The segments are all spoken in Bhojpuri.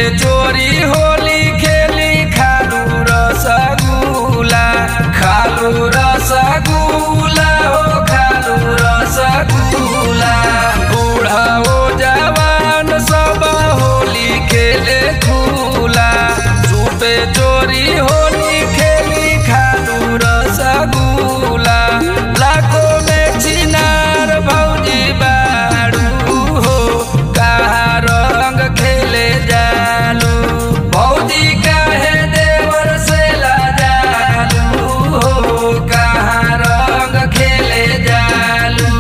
चोरी होली खेली खालू रसगुला खालू रसगुला हो खालू रसगुला बूढ़ा हो जवान सब होली खेले खुला सुपे चोरी होली खेली खालू रसगुला लाखों में चिनार भौजी बाड़ू हो कहा रंग खेले जालू भौजी काहे देवर से लाजालू हो कहा रंग खेले जालू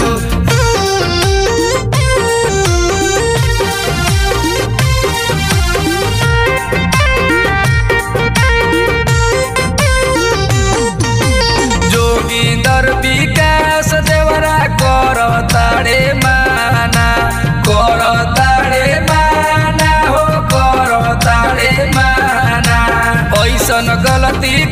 जोगिंदर विकास देवरा कर ताड़े माना कर ताड़े माना हो कर ताड़े माना ऐसन गलती